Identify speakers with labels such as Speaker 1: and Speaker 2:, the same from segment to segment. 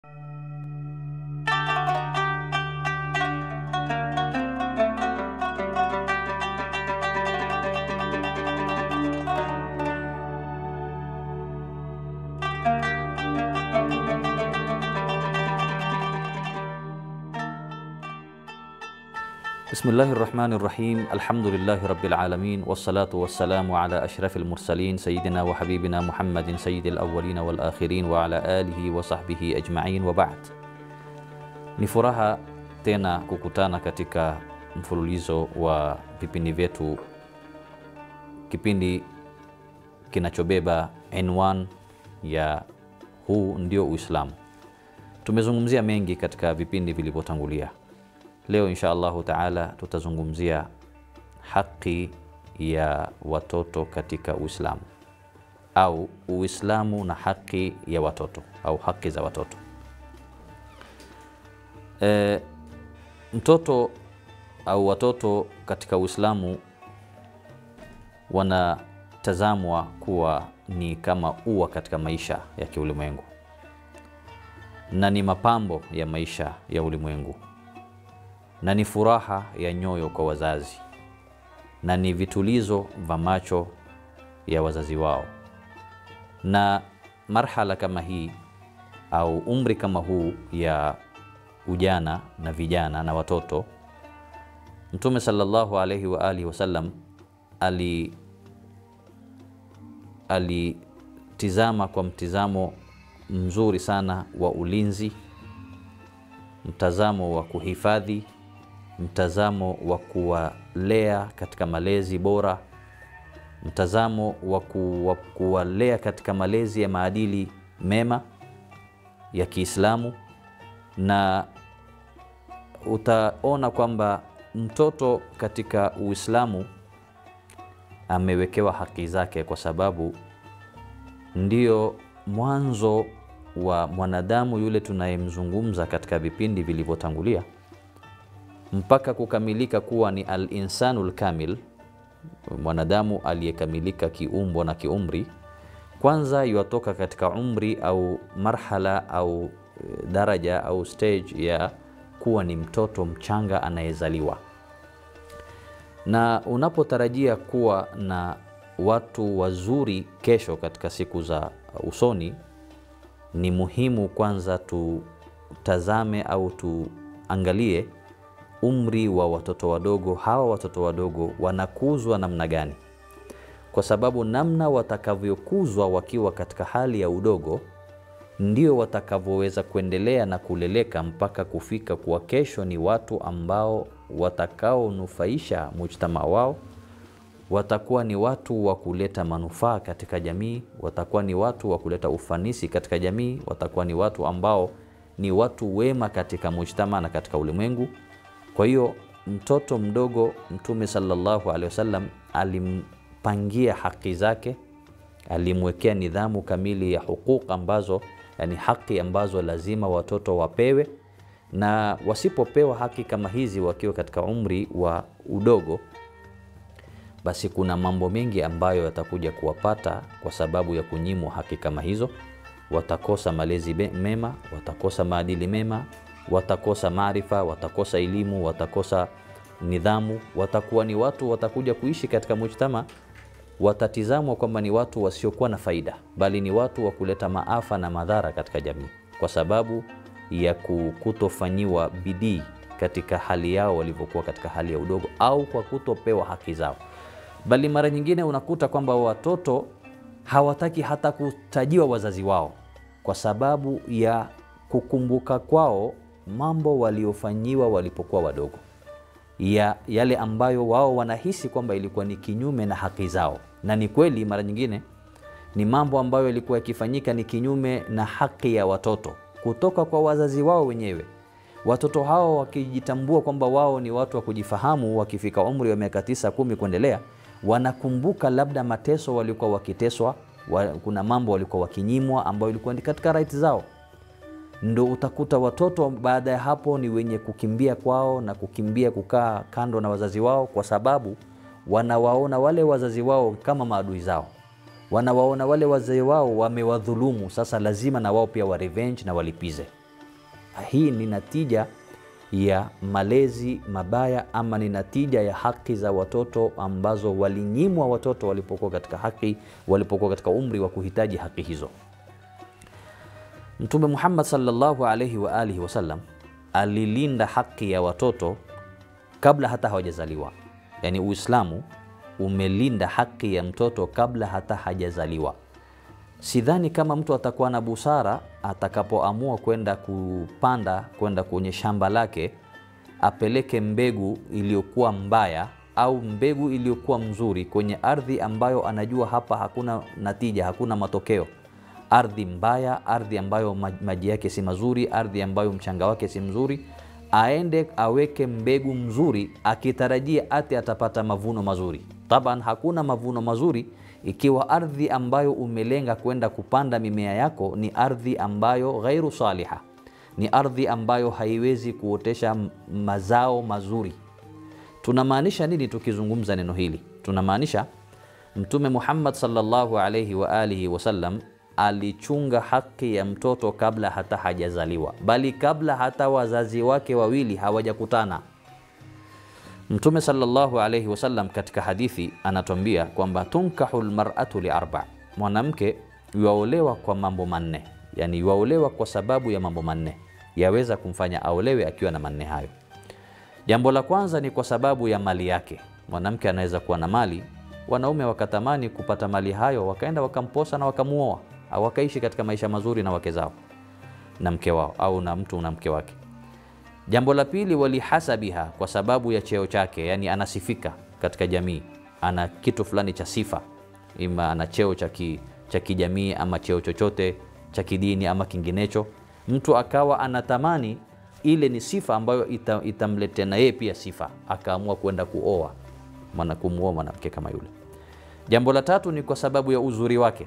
Speaker 1: Bismillahi rahmani rahim alhamdulillahi rabbil alamin wassalatu wassalamu ala ashrafil mursalin sayyidina wa habibina Muhammadin sayyidil awwalin wal akhirin wa ala alihi wa sahbihi ajma'in wa ba'd. Ni furaha tena kukutana katika mfululizo wa vipindi vyetu, kipindi kinachobeba inwan ya huu ndio Uislamu. Tumezungumzia mengi katika vipindi vilivyotangulia. Leo insha Allahu taala tutazungumzia haki ya watoto katika Uislamu au Uislamu na haki ya watoto au haki za watoto. E, mtoto au watoto katika Uislamu wanatazamwa kuwa ni kama ua katika maisha ya kiulimwengu na ni mapambo ya maisha ya ulimwengu na ni furaha ya nyoyo kwa wazazi na ni vitulizo vya macho ya wazazi wao. Na marhala kama hii au umri kama huu ya ujana na vijana na watoto, Mtume sallallahu alaihi wa alihi wasallam ali alitizama kwa mtizamo mzuri sana wa ulinzi, mtazamo wa kuhifadhi mtazamo wa kuwalea katika malezi bora, mtazamo wa kuwalea katika malezi ya maadili mema ya Kiislamu, na utaona kwamba mtoto katika Uislamu amewekewa haki zake, kwa sababu ndio mwanzo wa mwanadamu yule tunayemzungumza katika vipindi vilivyotangulia mpaka kukamilika kuwa ni al-insanu l-kamil, mwanadamu aliyekamilika kiumbo na kiumri. Kwanza yuatoka katika umri au marhala au daraja au stage ya kuwa ni mtoto mchanga anayezaliwa, na unapotarajia kuwa na watu wazuri kesho katika siku za usoni, ni muhimu kwanza tutazame au tuangalie umri wa watoto wadogo. Hawa watoto wadogo wanakuzwa namna gani? Kwa sababu namna watakavyokuzwa wakiwa katika hali ya udogo ndio watakavyoweza kuendelea na kuleleka mpaka kufika kuwa kesho ni watu ambao watakaonufaisha mujtama wao, watakuwa ni watu wa kuleta manufaa katika jamii, watakuwa ni watu wa kuleta ufanisi katika jamii, watakuwa ni watu ambao ni watu wema katika mujtama na katika ulimwengu. Kwa hiyo mtoto mdogo Mtume sallallahu alaihi wasallam alimpangia haki zake, alimwekea nidhamu kamili ya huquq ambazo, yani haki ambazo lazima watoto wapewe, na wasipopewa haki kama hizi wakiwa katika umri wa udogo, basi kuna mambo mengi ambayo yatakuja kuwapata kwa sababu ya kunyimwa haki kama hizo. Watakosa malezi mema, watakosa maadili mema watakosa maarifa, watakosa elimu, watakosa nidhamu, watakuwa ni watu watakuja kuishi katika mujtama, watatizamwa kwamba ni watu wasiokuwa na faida, bali ni watu wa kuleta maafa na madhara katika jamii, kwa sababu ya kutofanyiwa bidii katika hali yao walivyokuwa katika hali ya udogo, au kwa kutopewa haki zao. Bali mara nyingine unakuta kwamba watoto hawataki hata kutajiwa wazazi wao kwa sababu ya kukumbuka kwao mambo waliofanyiwa walipokuwa wadogo, ya yale ambayo wao wanahisi kwamba ilikuwa ni kinyume na haki zao. Na ni kweli, mara nyingine ni mambo ambayo yalikuwa yakifanyika ni kinyume na haki ya watoto kutoka kwa wazazi wao wenyewe. Watoto hao wakijitambua kwamba wao ni watu wa kujifahamu, wakifika umri wa miaka tisa, kumi kuendelea, wanakumbuka labda mateso walikuwa wakiteswa, wa, kuna mambo walikuwa wakinyimwa ambayo ilikuwa ni katika right zao ndo utakuta watoto baada ya hapo ni wenye kukimbia kwao na kukimbia kukaa kando na wazazi wao, kwa sababu wanawaona wale wazazi wao kama maadui zao, wanawaona wale wazee wao wamewadhulumu. Sasa lazima na wao pia wa revenge na walipize. hii ni natija ya malezi mabaya ama ni natija ya haki za watoto ambazo walinyimwa watoto walipokuwa katika haki walipokuwa katika umri wa kuhitaji haki hizo mtume muhammad sallallahu alaihi wa alihi wasallam alilinda haki ya watoto kabla hata hawajazaliwa yaani uislamu umelinda haki ya mtoto kabla hata hajazaliwa sidhani kama mtu atakuwa na busara atakapoamua kwenda kupanda kwenda kwenye shamba lake apeleke mbegu iliyokuwa mbaya au mbegu iliyokuwa mzuri kwenye ardhi ambayo anajua hapa hakuna natija hakuna matokeo ardhi mbaya ardhi ambayo maji yake si mazuri ardhi ambayo mchanga wake si mzuri aende aweke mbegu mzuri akitarajia ati atapata mavuno mazuri taban hakuna mavuno mazuri ikiwa ardhi ambayo umelenga kwenda kupanda mimea yako ni ardhi ambayo ghairu saliha ni ardhi ambayo haiwezi kuotesha mazao mazuri tunamaanisha nini tukizungumza neno hili tunamaanisha mtume muhammad salllahu alaihi wa alihi wasallam alichunga haki ya mtoto kabla hata hajazaliwa bali kabla hata wazazi wake wawili hawajakutana mtume salllahu alaihi wasallam katika hadithi anatwambia kwamba tunkahu lmaratu liarba mwanamke yuaolewa kwa mambo manne yani yuaolewa kwa sababu ya mambo manne yaweza kumfanya aolewe akiwa na manne hayo jambo la kwanza ni kwa sababu ya mali yake mwanamke anaweza kuwa na mali wanaume wakatamani kupata mali hayo wakaenda wakamposa na wakamuoa au wakaishi katika maisha mazuri na wake zao na mke wao au na mtu na mke wake jambo la pili walihasabiha kwa sababu ya cheo chake yani anasifika katika jamii ana kitu fulani cha sifa ima ana cheo cha kijamii ama cheo chochote cha kidini ama kinginecho mtu akawa anatamani ile ni sifa ambayo ita, itamletea na yeye pia sifa akaamua kwenda kuoa mwana kumuoa mwanamke kama yule jambo la tatu ni kwa sababu ya uzuri wake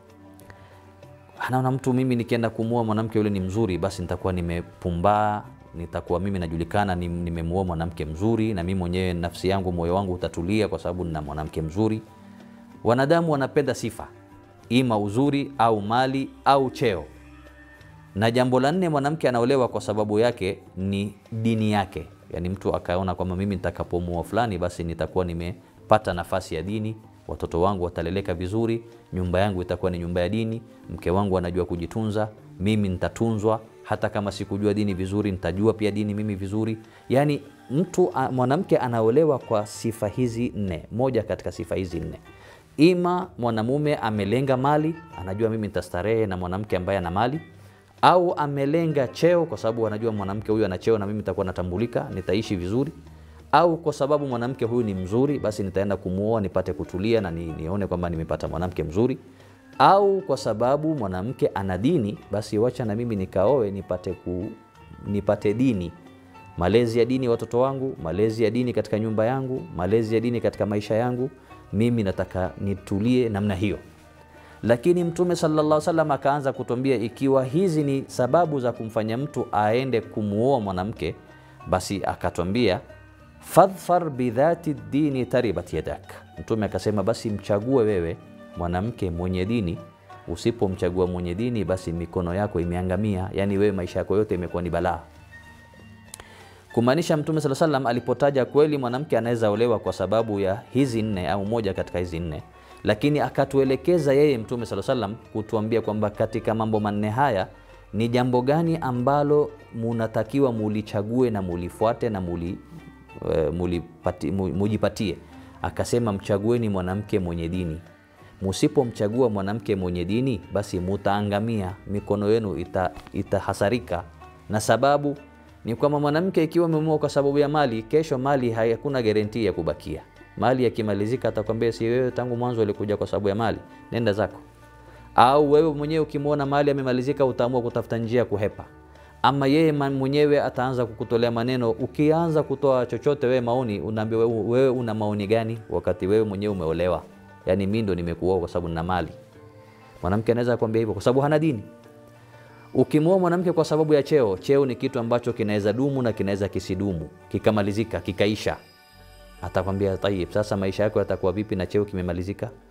Speaker 1: anaona mtu mimi nikienda kumuoa mwanamke yule ni mzuri basi nitakuwa nimepumbaa nitakuwa mimi najulikana nimemuoa mwanamke mzuri na mimi mwenyewe nafsi yangu moyo wangu utatulia kwa sababu nina mwanamke mzuri wanadamu wanapenda sifa ima uzuri au mali au cheo na jambo la nne mwanamke anaolewa kwa sababu yake ni dini yake yaani mtu akaona kwamba mimi nitakapomuoa fulani basi nitakuwa nimepata nafasi ya dini watoto wangu wataleleka vizuri nyumba yangu itakuwa ni nyumba ya dini mke wangu anajua kujitunza mimi nitatunzwa hata kama sikujua dini vizuri nitajua pia dini mimi vizuri yaani mtu mwanamke anaolewa kwa sifa hizi nne moja katika sifa hizi nne ima mwanamume amelenga mali anajua mimi nitastarehe na mwanamke ambaye ana mali au amelenga cheo kwa sababu anajua mwanamke huyu ana cheo na mimi nitakuwa natambulika nitaishi vizuri au kwa sababu mwanamke huyu ni mzuri basi nitaenda kumuoa nipate kutulia na ni, nione kwamba nimepata mwanamke mzuri au kwa sababu mwanamke ana dini basi wacha na mimi nikaoe nipate, ku, nipate dini malezi ya dini watoto wangu malezi ya dini katika nyumba yangu malezi ya dini katika maisha yangu mimi nataka nitulie namna hiyo lakini mtume sallallahu salam akaanza kutuambia ikiwa hizi ni sababu za kumfanya mtu aende kumuoa mwanamke basi akatwambia fadhfar bidhati dini taribat yadak mtume akasema basi mchague wewe mwanamke mwenye dini usipomchagua mwenye dini basi mikono yako imeangamia yaani wewe maisha yako yote imekuwa ni balaa kumaanisha mtume saa salam alipotaja kweli mwanamke anaweza olewa kwa sababu ya hizi nne au moja katika hizi nne lakini akatuelekeza yeye mtume saa salam kutuambia kwamba katika mambo manne haya ni jambo gani ambalo munatakiwa mulichague na mulifuate na muli, uh, mulipati, mujipatie akasema mchagueni mwanamke mwenye dini musipomchagua mwanamke mwenye dini basi mutaangamia mikono yenu ita, itahasarika na sababu ni kwamba mwanamke ikiwa umemuoa kwa sababu ya mali kesho mali hakuna garanti ya kubakia mali yakimalizika atakwambia si wewe tangu mwanzo ulikuja kwa sababu ya mali nenda zako au wewe mwenyewe ukimwona mali amemalizika utaamua kutafuta njia ya kuhepa ama yeye mwenyewe ataanza kukutolea maneno ukianza kutoa chochote wewe maoni unaambia wewe, wewe una maoni gani wakati wewe mwenyewe umeolewa yaani mi ndo nimekuoa kwa sababu nina mali mwanamke anaweza kuambia hivyo kwa sababu hana dini ukimwoa mwanamke kwa sababu ya cheo cheo ni kitu ambacho kinaweza dumu na kinaweza kisidumu kikamalizika kikaisha atakwambia tayib sasa maisha yako yatakuwa vipi na cheo kimemalizika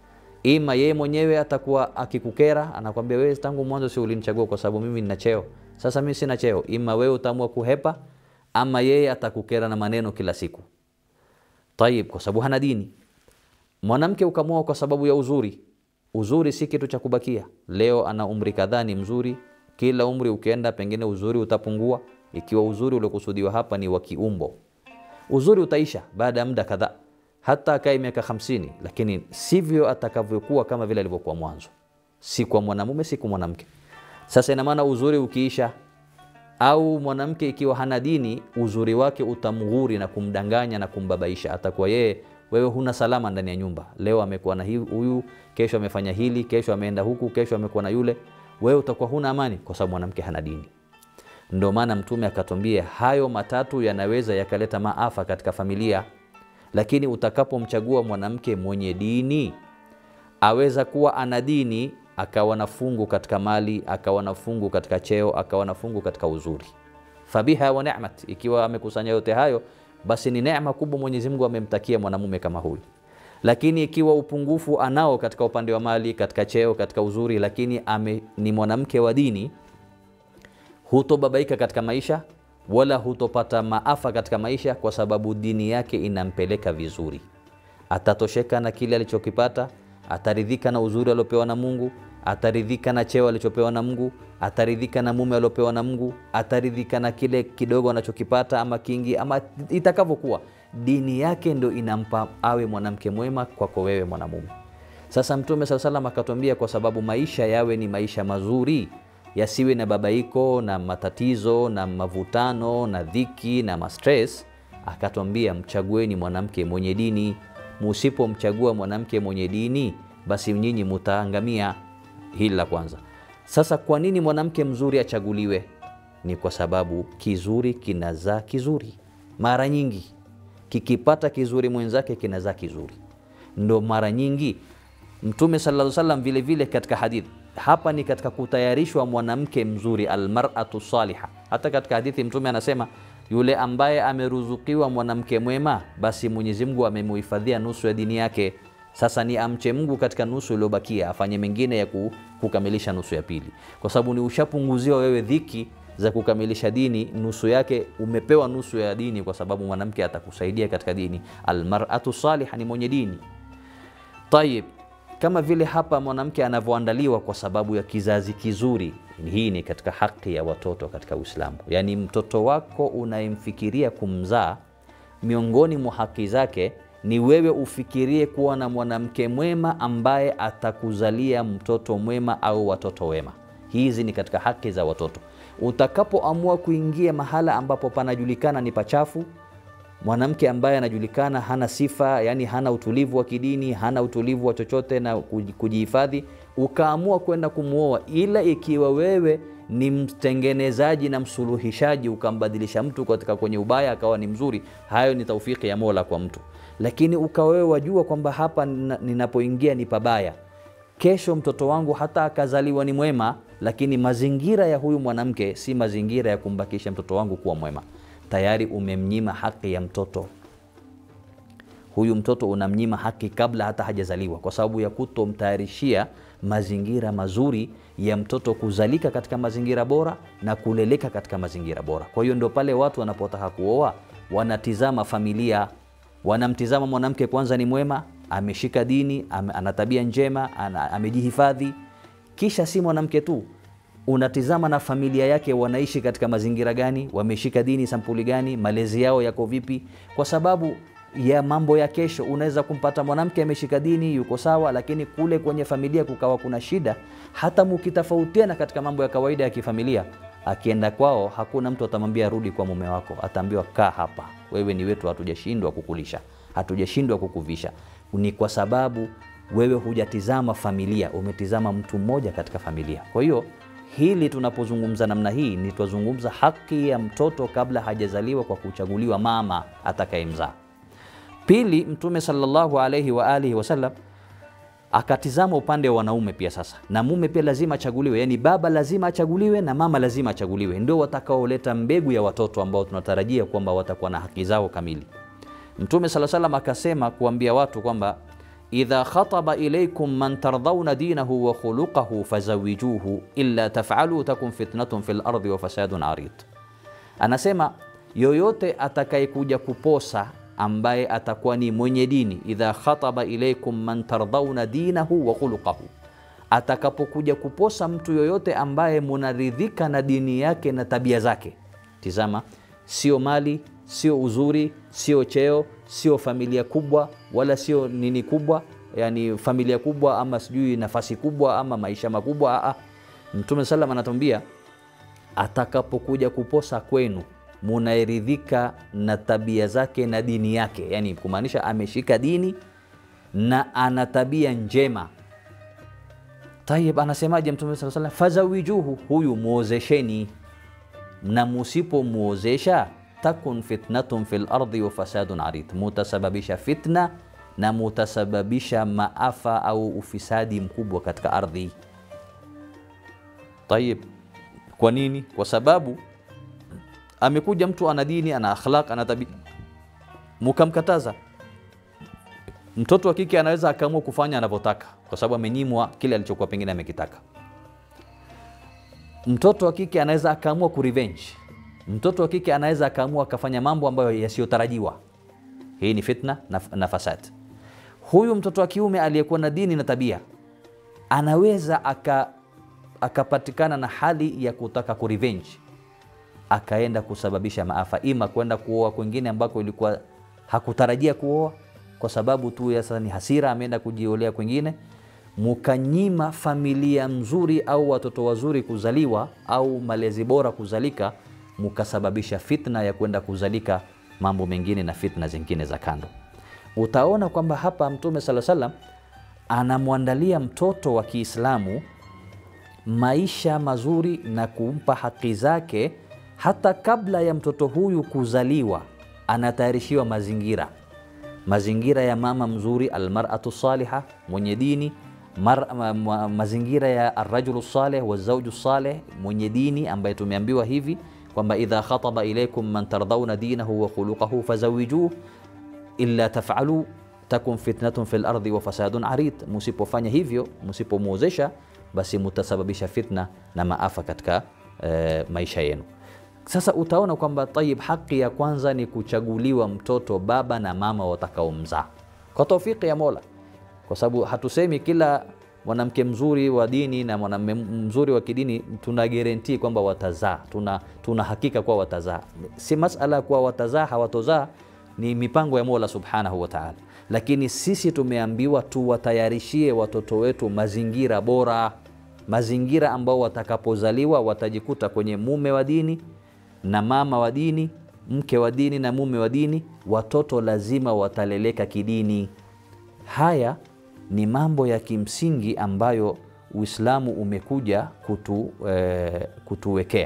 Speaker 1: ima yeye mwenyewe atakuwa akikukera, anakwambia wewe, tangu mwanzo si ulinichagua kwa sababu mimi nina cheo, sasa mimi sina cheo. Ima wewe utaamua kuhepa, ama yeye atakukera na maneno kila siku. Tayib, kwa sababu hana dini. Mwanamke ukamwoa kwa sababu ya uzuri. Uzuri si kitu cha kubakia. Leo ana umri kadhaa, ni mzuri. Kila umri ukienda, pengine uzuri utapungua, ikiwa uzuri uliokusudiwa hapa ni wa kiumbo. Uzuri utaisha baada ya muda kadhaa, hata akae miaka hamsini, lakini sivyo atakavyokuwa kama vile alivyokuwa mwanzo, si kwa mwanamume, si kwa mwanamke. Sasa ina maana uzuri ukiisha, au mwanamke ikiwa hana dini, uzuri wake utamghuri na kumdanganya na kumbabaisha. Atakuwa yeye, wewe huna salama ndani ya nyumba. Leo amekuwa na huyu, kesho amefanya hili, kesho ameenda huku, kesho amekuwa na yule. Wewe utakuwa huna amani kwa sababu mwanamke hana dini. Ndio maana Mtume akatwambia hayo matatu yanaweza yakaleta maafa katika familia, lakini utakapomchagua mwanamke mwenye dini, aweza kuwa ana dini akawa na fungu katika mali, akawa na fungu katika cheo, akawa na fungu katika uzuri. Fabiha wa ni'mat, ikiwa amekusanya yote hayo, basi ni neema kubwa Mwenyezi Mungu amemtakia mwanamume kama huyu. Lakini ikiwa upungufu anao katika upande wa mali, katika cheo, katika uzuri, lakini ame, ni mwanamke wa dini, hutobabaika katika maisha wala hutopata maafa katika maisha, kwa sababu dini yake inampeleka vizuri. Atatosheka na kile alichokipata ataridhika na uzuri aliopewa na Mungu, ataridhika na cheo alichopewa na Mungu, ataridhika na mume aliopewa na Mungu, ataridhika na kile kidogo anachokipata ama kingi ama itakavyokuwa. Dini yake ndo inampa awe mwanamke mwema kwako wewe mwanamume. Sasa Mtume sala salam akatwambia, kwa sababu maisha yawe ni maisha mazuri, yasiwe na babaiko na matatizo na mavutano na dhiki na mastres, akatwambia mchagueni mwanamke mwenye dini Musipomchagua mwanamke mwenye dini, basi nyinyi mutaangamia. Hili la kwanza. Sasa kwa nini mwanamke mzuri achaguliwe? Ni kwa sababu kizuri kinazaa kizuri. Mara nyingi kikipata kizuri mwenzake kinazaa kizuri, ndo mara nyingi Mtume sallallahu alaihi wasallam vile vile katika hadithi hapa ni katika kutayarishwa mwanamke mzuri, almar'atu saliha. Hata katika hadithi Mtume anasema yule ambaye ameruzukiwa mwanamke mwema, basi Mwenyezi Mungu amemuhifadhia nusu ya dini yake. Sasa ni amche Mungu katika nusu iliyobakia, afanye mengine ya kukamilisha nusu ya pili, kwa sababu ni ushapunguziwa wewe dhiki za kukamilisha dini. Nusu yake umepewa nusu ya dini, kwa sababu mwanamke atakusaidia katika dini. Almar'atu saliha ni mwenye dini. Tayib, kama vile hapa mwanamke anavyoandaliwa kwa sababu ya kizazi kizuri. Hii ni katika haki ya watoto katika Uislamu, yaani mtoto wako unayemfikiria kumzaa, miongoni mwa haki zake ni wewe ufikirie kuwa na mwanamke mwema ambaye atakuzalia mtoto mwema au watoto wema. Hizi ni katika haki za watoto. Utakapoamua kuingia mahala ambapo panajulikana ni pachafu mwanamke ambaye anajulikana hana sifa, yani hana utulivu wa kidini, hana utulivu wa chochote na kujihifadhi, ukaamua kwenda kumwoa, ila ikiwa wewe ni mtengenezaji na msuluhishaji, ukambadilisha mtu katika kwenye ubaya akawa ni mzuri, hayo ni taufiki ya Mola kwa mtu. Lakini ukawewe wajua kwamba hapa ninapoingia ni pabaya, kesho mtoto wangu hata akazaliwa ni mwema, lakini mazingira ya huyu mwanamke si mazingira ya kumbakisha mtoto wangu kuwa mwema tayari umemnyima haki ya mtoto huyu. Mtoto unamnyima haki kabla hata hajazaliwa, kwa sababu ya kutomtayarishia mazingira mazuri ya mtoto kuzalika katika mazingira bora na kuleleka katika mazingira bora. Kwa hiyo ndio pale watu wanapotaka kuoa wanatizama familia, wanamtizama mwanamke kwanza ni mwema, ameshika dini, ana tabia njema, amejihifadhi, kisha si mwanamke tu unatizama na familia yake wanaishi katika mazingira gani, wameshika dini sampuli gani, malezi yao yako vipi, kwa sababu ya mambo ya kesho. Unaweza kumpata mwanamke ameshika dini, yuko sawa, lakini kule kwenye familia kukawa kuna shida. Hata mukitofautiana katika mambo ya kawaida ya kifamilia, akienda kwao hakuna mtu atamwambia rudi kwa mume wako, ataambiwa kaa hapa, wewe ni wetu, hatujashindwa kukulisha, hatujashindwa kukuvisha. Ni kwa sababu wewe hujatizama familia, umetizama mtu mmoja katika familia. Kwa hiyo hili tunapozungumza namna hii ni twazungumza haki ya mtoto kabla hajazaliwa kwa kuchaguliwa mama atakayemzaa. Pili, Mtume sallallahu alaihi wa alihi wasallam akatizama upande wa wanaume pia. Sasa na mume pia lazima achaguliwe, yani baba lazima achaguliwe na mama lazima achaguliwe, ndio watakaoleta mbegu ya watoto ambao tunatarajia kwamba watakuwa na haki zao kamili. Mtume sallallahu alaihi wasallam akasema kuambia watu kwamba idha khataba ilaykum man tardhauna dinahu wa khuluqahu fazawijuhu illa taf'alu takun fitnatun fil ardi wa fasadun arid. Anasema yoyote atakayekuja kuposa ambaye atakuwa ni mwenye dini, idha khataba ilaykum man tardhauna dinahu wa khuluqahu, atakapokuja kuposa mtu yoyote ambaye munaridhika na dini yake na tabia zake. Tizama, sio mali, sio uzuri, sio cheo, sio familia kubwa, wala sio nini kubwa, yani familia kubwa ama sijui nafasi kubwa ama maisha makubwa. Aa, Mtume salam anatuambia atakapokuja kuposa kwenu munaeridhika na tabia zake na dini yake, yani kumaanisha ameshika dini na ana tabia njema. Tayib, anasemaje Mtume sala salam? Fazawijuhu, huyu muozesheni, na musipomwozesha takun fitnatun fil ardi wa fasadun arid, mutasababisha fitna na mutasababisha maafa au ufisadi mkubwa katika ardhi. Tayib, kwa nini? Kwa sababu amekuja mtu ana dini, ana akhlaq, ana tabia, mukamkataza. Mtoto wa kike anaweza akaamua kufanya anavyotaka kwa sababu amenyimwa kile alichokuwa pengine amekitaka. Mtoto wa kike anaweza akaamua kurevenge. Mtoto wa kike anaweza akaamua akafanya mambo ambayo yasiyotarajiwa. Hii ni fitna na, na fasad. Huyu mtoto wa kiume aliyekuwa na dini na tabia anaweza aka akapatikana na hali ya kutaka kurevenge, akaenda kusababisha maafa, ima kwenda kuoa kwengine ambako ilikuwa hakutarajia kuoa kwa sababu tu ya sasa ni hasira, ameenda kujiolea kwengine, mukanyima familia mzuri au watoto wazuri kuzaliwa au malezi bora kuzalika, mukasababisha fitna ya kwenda kuzalika mambo mengine na fitna zingine za kando. Utaona kwamba hapa Mtume sala salam anamwandalia mtoto wa Kiislamu maisha mazuri na kumpa haki zake, hata kabla ya mtoto huyu kuzaliwa, anatayarishiwa mazingira mazingira ya mama mzuri, almaratu saliha, mwenye dini mar, ma, ma, mazingira ya arrajulu saleh wazauju saleh, mwenye dini ambaye tumeambiwa hivi kwamba idha khataba ilaykum man tardhauna dinahu wa khuluquhu fazawijuh illa taf'alu takun fitnatun fil ardi wa fasadun arid, musipofanya hivyo, musipomwozesha, basi mutasababisha fitna na maafa katika e, maisha yenu. Sasa utaona kwamba tayib, haki ya kwanza ni kuchaguliwa mtoto baba na mama watakaomzaa kwa taufiki ya Mola, kwa sababu hatusemi kila mwanamke mzuri wa dini na mwanamume mzuri wa kidini tuna guarantee kwamba watazaa, tuna, tuna hakika kuwa watazaa. Si masala kuwa watazaa hawatozaa, ni mipango ya Mola subhanahu wa ta'ala, lakini sisi tumeambiwa tuwatayarishie watoto wetu mazingira bora, mazingira ambao watakapozaliwa watajikuta kwenye mume wa dini na mama wa dini, mke wa dini na mume wa dini, watoto lazima wataleleka kidini. Haya ni mambo ya kimsingi ambayo Uislamu umekuja kutu, eh, kutuwekea.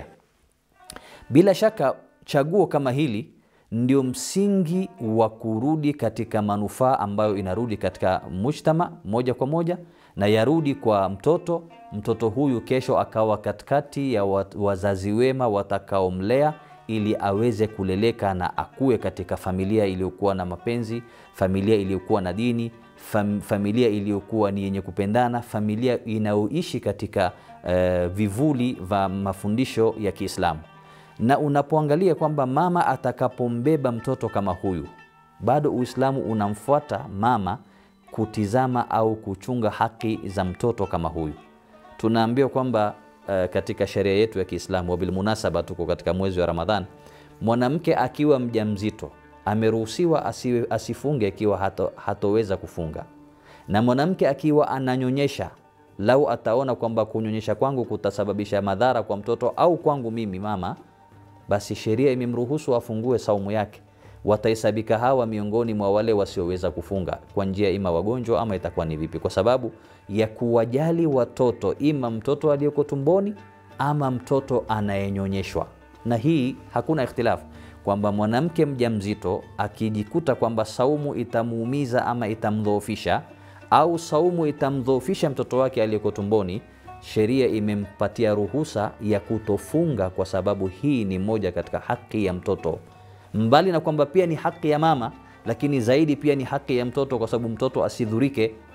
Speaker 1: Bila shaka chaguo kama hili ndio msingi wa kurudi katika manufaa ambayo inarudi katika mujtama moja kwa moja na yarudi kwa mtoto. Mtoto huyu kesho akawa katikati ya wazazi wema watakaomlea ili aweze kuleleka na akue katika familia iliyokuwa na mapenzi, familia iliyokuwa na dini, fam, familia iliyokuwa ni yenye kupendana, familia inayoishi katika uh, vivuli vya mafundisho ya Kiislamu. Na unapoangalia kwamba mama atakapombeba mtoto kama huyu, bado Uislamu unamfuata mama kutizama au kuchunga haki za mtoto kama huyu. Tunaambiwa kwamba uh, katika sheria yetu ya Kiislamu, wabilmunasaba, tuko katika mwezi wa Ramadhan, mwanamke akiwa mjamzito ameruhusiwa asiwe, asifunge ikiwa hato, hatoweza kufunga, na mwanamke akiwa ananyonyesha, lau ataona kwamba kunyonyesha kwangu kutasababisha madhara kwa mtoto au kwangu mimi mama, basi sheria imemruhusu afungue saumu yake watahesabika hawa miongoni mwa wale wasioweza kufunga kwa njia ima wagonjwa ama itakuwa ni vipi, kwa sababu ya kuwajali watoto, ima mtoto aliyoko tumboni ama mtoto anayenyonyeshwa. Na hii hakuna ikhtilafu kwamba mwanamke mjamzito akijikuta kwamba saumu itamuumiza ama itamdhoofisha au saumu itamdhoofisha mtoto wake aliyeko tumboni, sheria imempatia ruhusa ya kutofunga, kwa sababu hii ni moja katika haki ya mtoto mbali na kwamba pia ni haki ya mama, lakini zaidi pia ni haki ya mtoto, kwa sababu mtoto asidhurike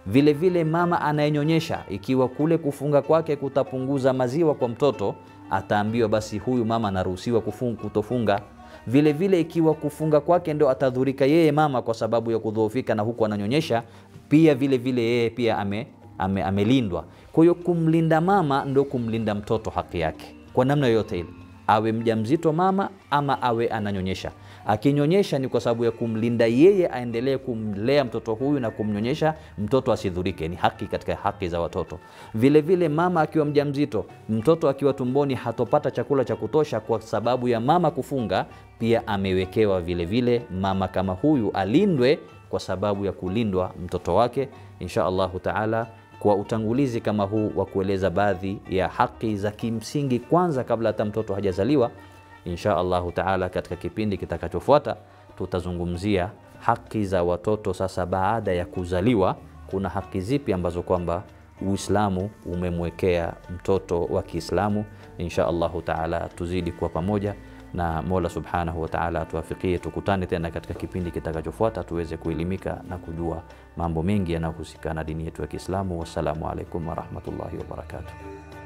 Speaker 1: Vile vile mama anayenyonyesha, ikiwa kule kufunga kwake kutapunguza maziwa kwa mtoto, ataambiwa basi huyu mama anaruhusiwa kutofunga. Vile vile ikiwa kufunga kwake ndo atadhurika yeye mama kwa sababu ya kudhoofika na huku ananyonyesha, pia vile vile yeye pia ame, ame, amelindwa. Kwa hiyo kumlinda mama ndo kumlinda mtoto haki yake kwa namna yoyote ile, awe mjamzito mama ama awe ananyonyesha. Akinyonyesha ni kwa sababu ya kumlinda yeye, aendelee kumlea mtoto huyu na kumnyonyesha mtoto asidhurike. Ni haki katika haki za watoto. Vile vile mama akiwa mjamzito, mtoto akiwa tumboni hatopata chakula cha kutosha kwa sababu ya mama kufunga, pia amewekewa vile vile mama kama huyu alindwe kwa sababu ya kulindwa mtoto wake. Insha Allahu taala kwa utangulizi kama huu wa kueleza baadhi ya haki za kimsingi kwanza kabla hata mtoto hajazaliwa. Insha Allahu taala katika kipindi kitakachofuata tutazungumzia haki za watoto sasa baada ya kuzaliwa. Kuna haki zipi ambazo kwamba Uislamu umemwekea mtoto wa Kiislamu? Insha Allahu taala tuzidi kuwa pamoja na Mola subhanahu wa taala atuafikie, tukutane tena katika kipindi kitakachofuata tuweze kuelimika na kujua mambo mengi yanayohusika na dini yetu ya Kiislamu. Wassalamu alaikum warahmatullahi wabarakatuh.